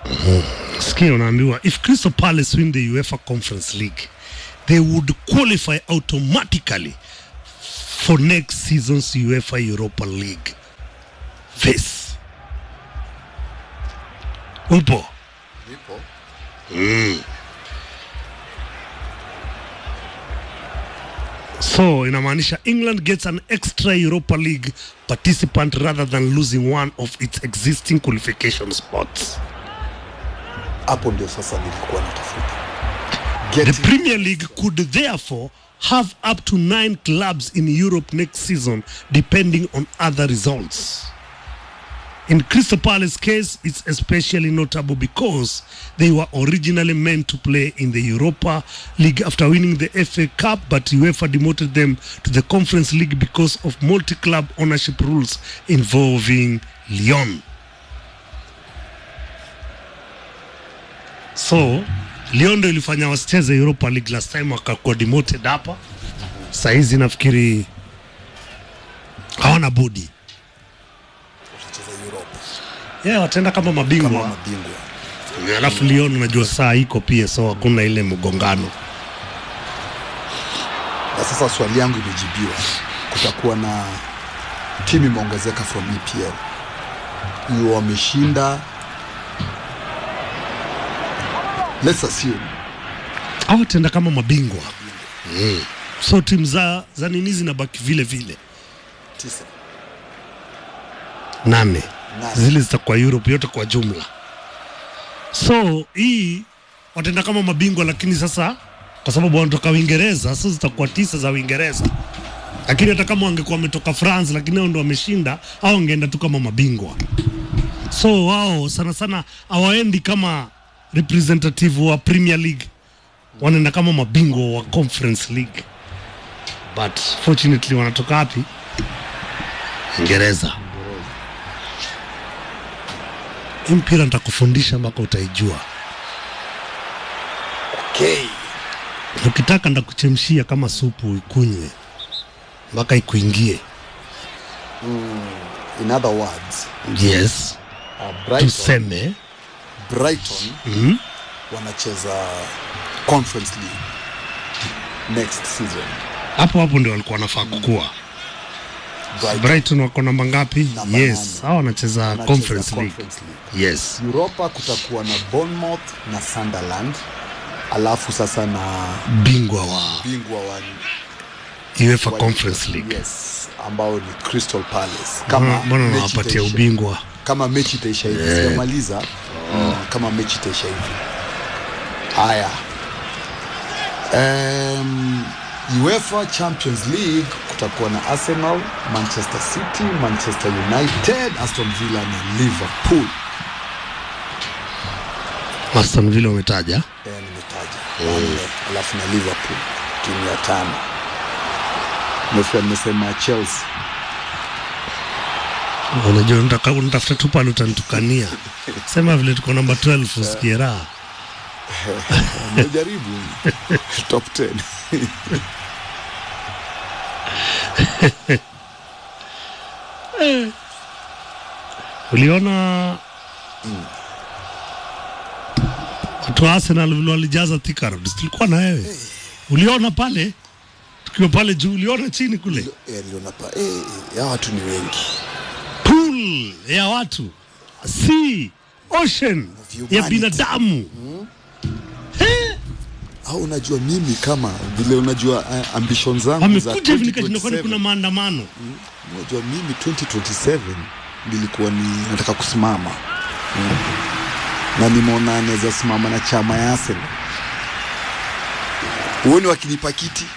Sikia unaambiwa if Crystal Palace win the UEFA Conference League they would qualify automatically for next season's UEFA Europa League face. Upo? Nipo. So inamaanisha England gets an extra Europa League participant rather than losing one of its existing qualification spots. Hapo ndio sasa nilikuwa natafuta. The Getting Premier League could therefore have up to nine clubs in Europe next season, depending on other results. In Crystal Palace case, it's especially notable because they were originally meant to play in the Europa League after winning the FA Cup, but UEFA demoted them to the Conference League because of multi-club ownership rules involving Lyon. So Lyon ndo ilifanya wasicheze Europa League last time wakakuwa demoted hapa. Saizi nafikiri hawana budi watacheza Europa yeah, wataenda kama mabingwa kama mabingwa. alafu Lyon unajua saa iko pia, so hakuna ile mgongano. Na sasa swali yangu imejibiwa, kutakuwa na timu imeongezeka from EPL, hiyo wameshinda, let's assume Au wataenda kama mabingwa mm. So timu za, za nini zinabaki vile vile tisa nane, Nane. zile zitakuwa Europe yote kwa jumla. So hii wataenda kama mabingwa, lakini sasa kwa sababu wanatoka Uingereza, sasa zitakuwa tisa za Uingereza. Lakini hata kama wangekuwa wametoka France, lakini hao ndo wameshinda, au wangeenda tu kama mabingwa. So wao sana sana hawaendi kama representative wa Premier League, wanaenda kama mabingwa wa Conference League, but fortunately wanatoka wapi? Uingereza. Hii mpira nitakufundisha mpaka utaijua. okay. Ukitaka ndakuchemshia kama supu ikunywe mpaka ikuingie. In other words, Yes, uh, Brighton, tuseme Brighton mm, wanacheza Conference League next season. hapo hapo ndio walikuwa wanafaa kukua. Brighton Brighton wako namba ngapi? Namba Yes, nane. hao wanacheza wanacheza Conference League. Conference League. Yes, Europa kutakuwa na Bournemouth na Sunderland, alafu sasa na bingwa wa bingwa wa UEFA wa- Conference League. Yes, ambao ni Crystal Palace. Mbona- Kama Mbona mechi nawapatia itaisha- ubingwa? kama mechi itaisha hivi sijamaliza mm, kama mechi itaisha hivi haya um, UEFA Champions League kutakuwa na Arsenal, Manchester City, Manchester United, Aston Villa na Liverpool. Aston Villa umetaja. Eh, nimetaja wanne, alafu na Liverpool timu ya tano. Nimefika nimesema Chelsea Unajua unataka unatafuta tu pale utanitukania. Sema vile tuko namba 12 usikie raha. nimejaribu top 10 Uliona watu wa Arsenal vile walijaza Thika Road, si tulikuwa na wewe. Uliona pale tukiwa pale juu, uliona chini kule Eh, niliona pa eh, ya watu ni wengi pool ya watu, sea ocean Humanity. ya binadamu. au unajua mimi kama vile unajua uh, ambition zangu za Wamekuja hivi nikashindwa, kwani 2027. kuna maandamano? unajua mimi 2027 nilikuwa ni nataka kusimama mm. na nimeona anaweza simama na chama ya Arsenal uoni wakinipa kiti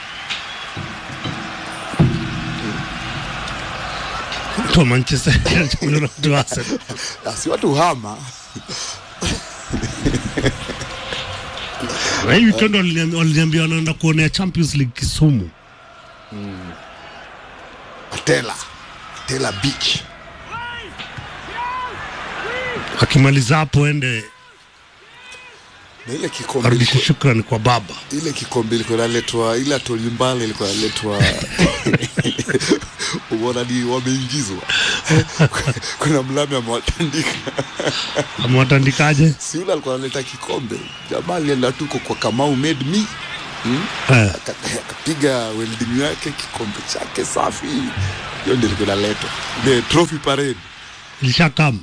Watu wa Manchester United, watu wa Arsenal. Ah, si watu hama Na hii weekend waliniambia waliniambia wanaenda kuonea Champions League Kisumu. Atela Atela Beach Akimaliza hapo ende na ile kikombe arudishe ilikuwa- shukrani kwa baba. ile kikombe ilikuwa inaletwa ile atolimbale ilikuwa inaletwa umeona ni wameingizwa kuna mlami amewatandika amewatandikaje si yule alikuwa analeta kikombe jamaa alienda tuko kwa kamau made me eh. Aka- akapiga welding yake kikombe chake safi hiyo ndio ilikuwa inaletwa the trophy parade ilishakam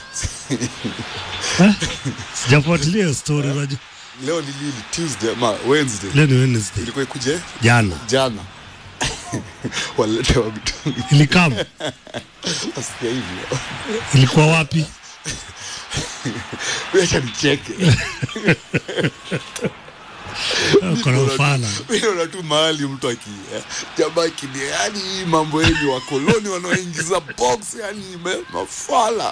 eh? sijafuatilia hiyo story unajua leo ni lini tuesday ma wednesday leo ni Wednesday ilikuwa ikuje jana jana waletewa mitungi ilikam nasikia hivyo ilikuwa wapi acha nicheke kona ufala mi naona tu mahali mtu aki eh, jamaa akini yani hii mambo yenyu wakoloni wanaoingiza box yani ime- mafala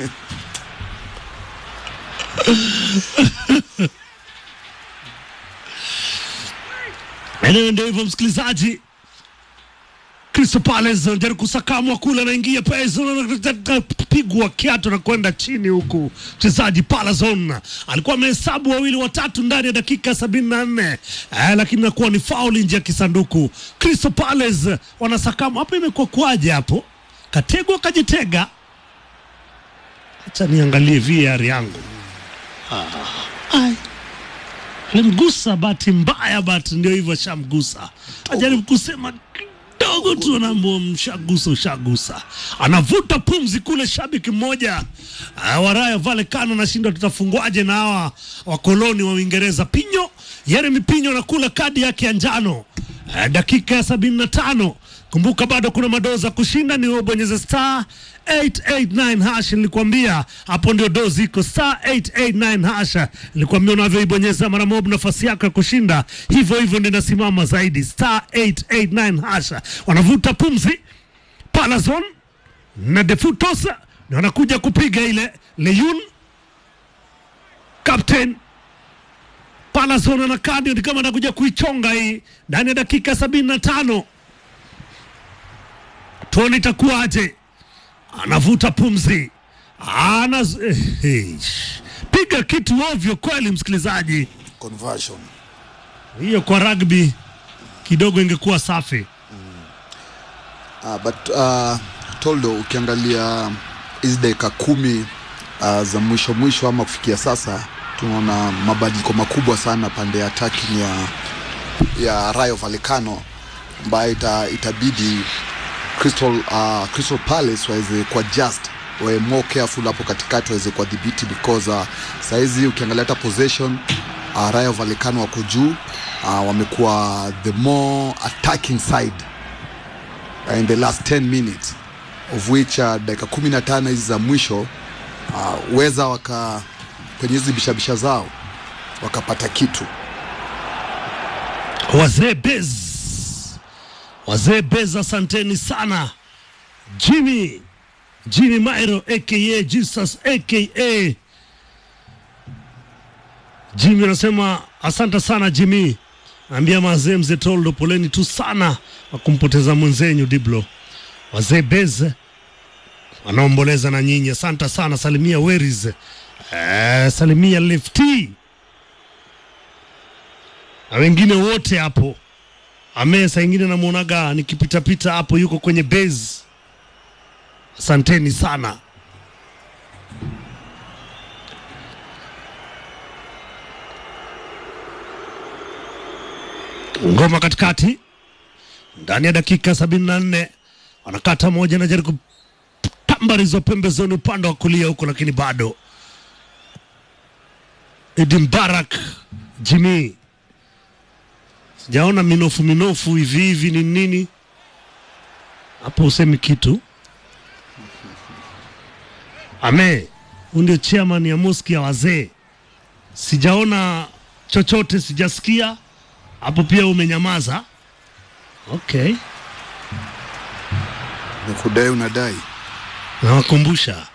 eneo ndio hivyo msikilizaji Crystal Palace anajaribu kusakamwa kule, anaingia pesa, pigwa kiatu na kwenda chini, huku mchezaji Palazon alikuwa amehesabu wawili watatu ndani ya dakika sabini na nne eh, lakini nakuwa ni fauli nje ya kisanduku. Crystal Palace wanasakamwa hapo. Imekuwa kwaje hapo? Kategwa kajitega. Acha niangalie VAR yangu. Ah, ai. Alimgusa bahati mbaya, bahati ndio hivyo, shamgusa. Ajaribu kusema kidogo tu, anaambia mshagusa, ushagusa. Anavuta pumzi kule, shabiki mmoja uh, wa Rayo Vallecano anashindwa tutafungwaje na hawa wakoloni wa Uingereza. Pinyo Yeremi Pinyo anakula kadi yake ya njano uh, dakika ya sabini na tano. Kumbuka bado kuna madoza kushinda, ni wewe bonyeza star 889 hash. Nilikwambia hapo ndio dozi iko star 889 hash. Nilikwambia unavyoibonyeza mara moja nafasi yako ya kushinda hivyo hivyo ndio inasimama zaidi, star 889 hash. Wanavuta pumzi Palazon na Defutos na wanakuja kupiga ile Leyun captain Palazon ana kadi ni kama anakuja kuichonga hii ndani ya dakika sabini na tano. Tuone itakuwaje. Anavuta pumzi, ana eh, eh, piga kitu ovyo kweli, msikilizaji. conversion Hiyo kwa rugby kidogo ingekuwa safi. uh, but uh, toldo ukiangalia hizi dakika kumi uh, za mwisho mwisho ama kufikia sasa tunaona mabadiliko makubwa sana pande ya attacking ya ya Rayo Vallecano ambayo ita, itabidi Crystal, uh, Crystal Palace waweze kuwa just wawe more careful hapo katikati waweze kuwadhibiti because uh, sahizi ukiangalia hata possession uh, Rayo Vallecano wako juu uh, wamekuwa the more attacking side uh, in the last 10 minutes of which uh, dakika 15 hizi za mwisho uh, weza waka kwenye hizi bishabisha zao wakapata kitu Wazee Bez, wazee Bez, asanteni sana. Jimmy Jimmy Mairo aka Jesus aka Jimmy anasema asante sana Jimmy, naambia mazee mzee Toldo, poleni tu sana kwa kumpoteza mwenzenyu Diblo. Wazee Bez wanaomboleza na nyinyi, asante sana. Salimia Weris, eh, salimia Lefty na wengine wote hapo. Ame saa ingine namwonaga nikipitapita hapo, yuko kwenye base. Asanteni sana. Ngoma katikati ndani ya dakika sabini na nne wanakata moja na jaribu tambarizo pembezoni upande wa kulia huko, lakini bado Idi Mbarak Jimmy sijaona minofu minofu hivi hivi ni nini hapo, usemi kitu ame huu ndio chairman ya moski ya wazee, sijaona chochote, sijasikia hapo. Pia umenyamaza. Okay, nikudai unadai nawakumbusha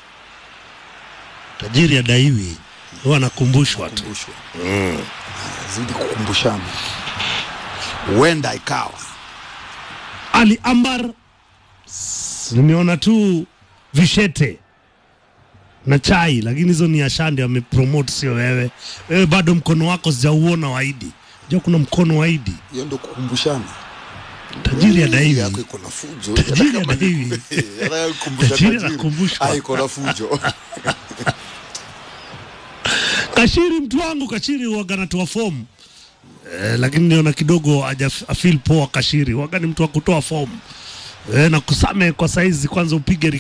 tajiri adaiwi, huwa anakumbushwa tu. kumbushwa zidi kukumbushana huenda ikawa Ali Ambar, s- nimeona tu vishete na chai, lakini hizo ni ashande wamepromote, sio wewe. Wewe bado mkono wako sijauona waidi. Jua kuna mkono waidi hiyo ndo kukumbushana tajiri adaiwi yako iko na fujo Tajiri Hata kama ni- adaiwi. Anakumbusha Tajiri tajiri. anakumbushwa. Ah, iko na fujo Kashiri mtu wangu Kashiri huwaga anatoa fomu eh, lakini niona kidogo aja afil poa Kashiri huwaga ni mtu wa kutoa fomu eh, na kusame kwa saizi kwanza upige